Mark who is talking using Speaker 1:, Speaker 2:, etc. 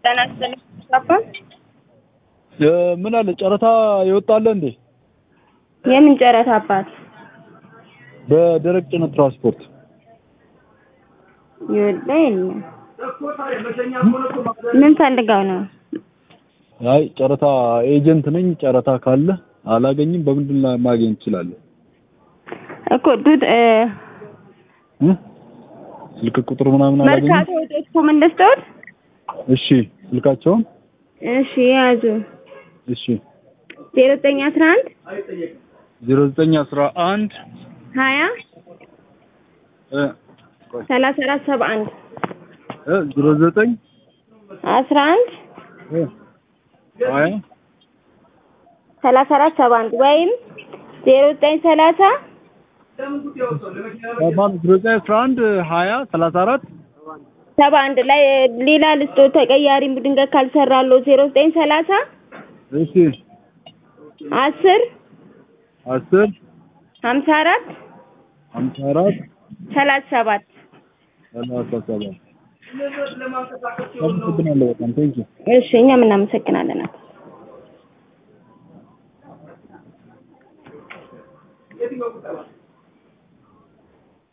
Speaker 1: ጤና ይስጥልኝ አባ።
Speaker 2: ምን አለ ጨረታ ይወጣለ እንዴ?
Speaker 1: የምን ጨረታ አባት?
Speaker 2: በደረቅ ጭነት ትራንስፖርት
Speaker 1: ይወጣ የለም። ምን ፈልገው ነው?
Speaker 2: አይ ጨረታ ኤጀንት ነኝ። ጨረታ ካለ አላገኝም። በምንድን ላይ ማግኘት እችላለሁ?
Speaker 1: እኮ ዱድ እ
Speaker 2: እ? ስልክ ቁጥር ምናምን አላገኝም።
Speaker 1: መርካቶ ዶት ኮም እንደስተውት
Speaker 2: እሺ ስልካቸውን
Speaker 1: እሺ ያዙ
Speaker 2: እሺ
Speaker 1: ዜሮ ዘጠኝ አስራ አንድ
Speaker 2: ዜሮ ዘጠኝ አስራ አንድ
Speaker 1: ሀያ
Speaker 2: እ
Speaker 1: ሰላሳ አራት ሰባ አንድ
Speaker 2: እ ዜሮ ዘጠኝ
Speaker 1: አስራ አንድ
Speaker 2: እ ሀያ
Speaker 1: ሰላሳ አራት ሰባ አንድ ወይም ዜሮ ዘጠኝ ሰላሳ
Speaker 2: ማለት ዜሮ ዘጠኝ አስራ አንድ ሀያ ሰላሳ አራት
Speaker 1: ሰባ አንድ ላይ ሌላ ልስጦ ተቀያሪ ድንገት ካልሰራለሁ ዜሮ ዘጠኝ ሰላሳ
Speaker 2: እሺ
Speaker 1: አስር
Speaker 2: አስር
Speaker 1: ሀምሳ አራት
Speaker 2: ሀምሳ አራት
Speaker 1: ሰላሳ ሰባት
Speaker 2: ሰላሳ ሰባት አመሰግናለሁ በጣም ቴንኪው
Speaker 1: እሺ እኛም እናመሰግናለን።
Speaker 3: የትኛው ቁጠባ